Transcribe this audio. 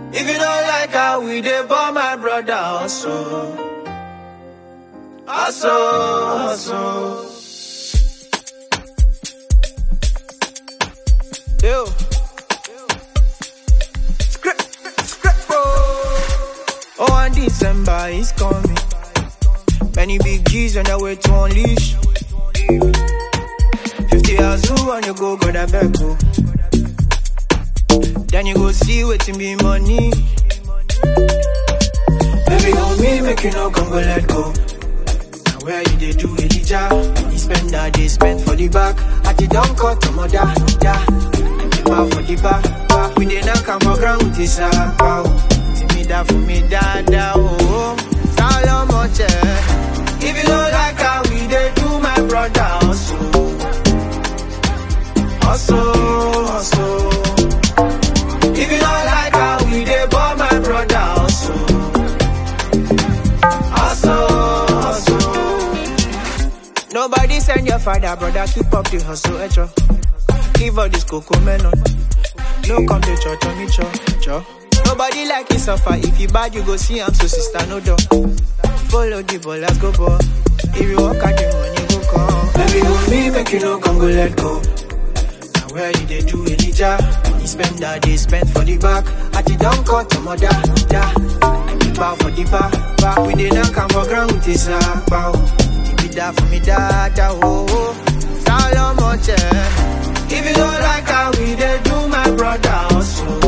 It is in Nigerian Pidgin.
If you don't like how we dey born my brother also. Also, also. Yo. Script, script, bro. Oh, and December is coming. Many big G's on their way to unleash. 50 hours who on you go, go that back, go. Then you go see waiting be money. Baby, on me, make you no come go let go. Now where you dey do Elijah? You spend that day spend for the back. At the down cut to mother, yeah. And the bar for the back, back. We dey knock am for ground with this sack, wow. See me that for me, da da oh. Solomon, eh. If you don't like how we dey do my brother, also, also, also. If you don't like how we dey born my brother also Also, also Nobody send your father, brother, keep up the hustle, echo Give all this cocoa melon No come to church on me, cho, cho Nobody like you suffer, if you bad you go see am, so sister no door Follow the ball, let's go ball If you walk out the money go come Baby, hold me, make you no come go let go Now where you dey do Elijah? You spend that day spent for the back. At the down cut to mother, da. And the bow for the back, back. We dey knock am for ground with his sack, bow. Give it that for me, da, da, oh, oh. Solomon, eh. If you don't like how we dey do my brother also.